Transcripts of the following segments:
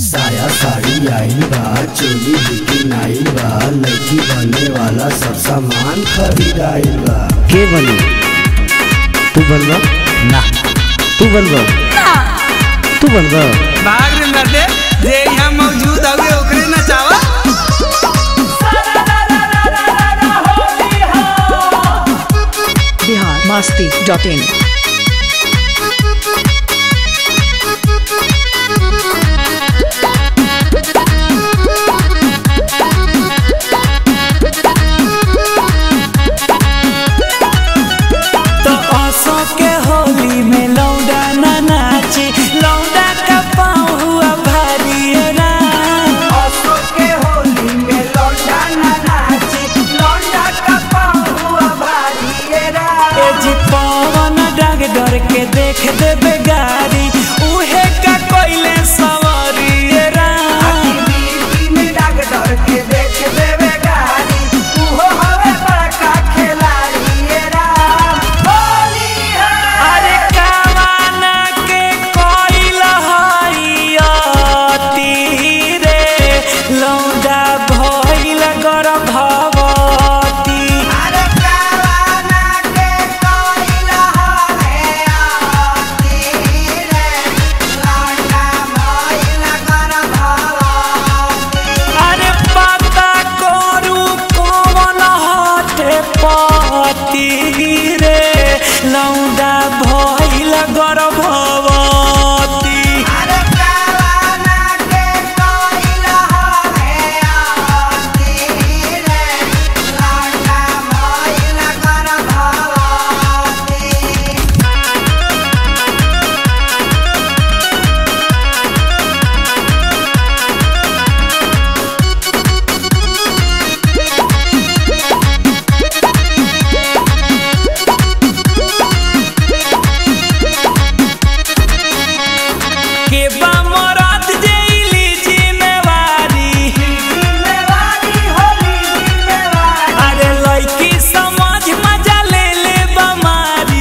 साया साड़ी आइल बा चोली बिकिन आइल बा लड़की बने वाला सब सामान खरीदाइल बा के बनी तू बनबा ना तू बनबा तू बनबा भाग रे मर्दे जे यहाँ मौजूद हवे ओकरे नचावा बिहार मस्ती डॉट इन तो असो के होली में लौंडा ना नाची लौंडा का पाँव हुआ भारी रा असो के होली में लौंडा ना नाची लौंडा का पाँव हुआ भारी रा ए जी पवन डाग डर के देख देबे गाड़ी उहे का कोइले सवारी रा में डाग डर के देख देबे गाड़ी उहो हवे बड़का खिलाड़ी रा अरे कावाना के कोइल हरियती रे लौंडा भइल गर्भवती अरे कावाना के कोइल हरियती रे लौंडा भइल गर्भवती अरे पता करू कौन हटे पति रे लौंडा भइल गर्भवती अरे कावाना के कोइल हरियती रे लौंडा भइल गर्भवती के बा मरद जेइली जिम्मेवारी अरे लड़की समझ मजा ले ले बमारी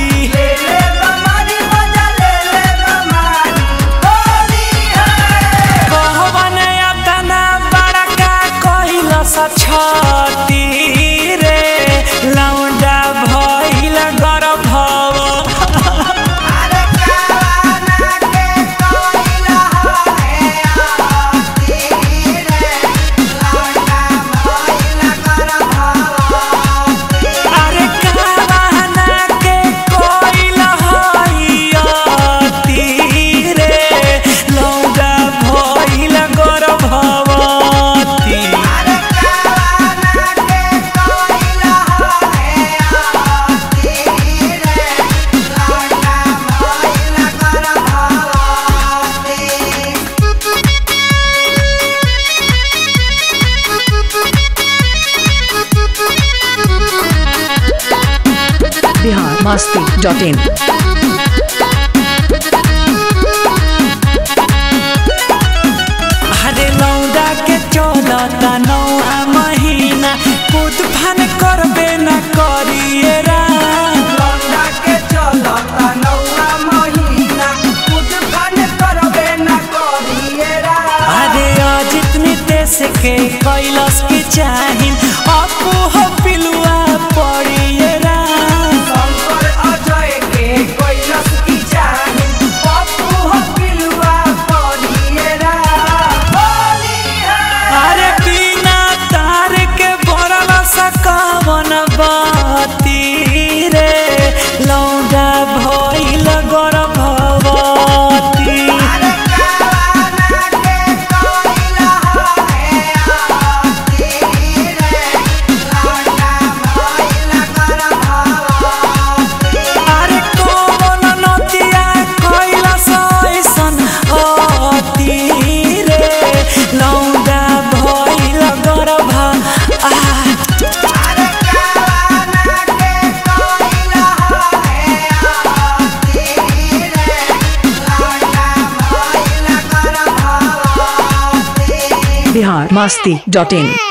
कहवन अतना बड़का कहिल छती रे लौंडा भइल गर्भव अरे कावाना के कोइल हरियती रे लौंडा भइल गर्भवती अरे कावाना के कोइल हरियती रे लौंडा भइल गर्भवती बिहार मस्ती डॉट इन अरे लौंडा के चलता नौआ महीना कूद फान करबे न करिए रा लौंडा के चलता नौआ महीना कूद फान करबे न करिए रा अरे अजित नितेश के कैलस की चाहिन अपू हो पिलुआ पड़िए रा शंकर अजय के कैलस की चाहिन अपू हो पिलुआ पड़िए रा अरे बिना तार के भरल सकावन बाती रे लौंडा भइल गर्भवती अरे कौन नतिया कैलस ऐसन अति रे लौंडा भइल गर्भ आ बिहार मस्ती डॉट इन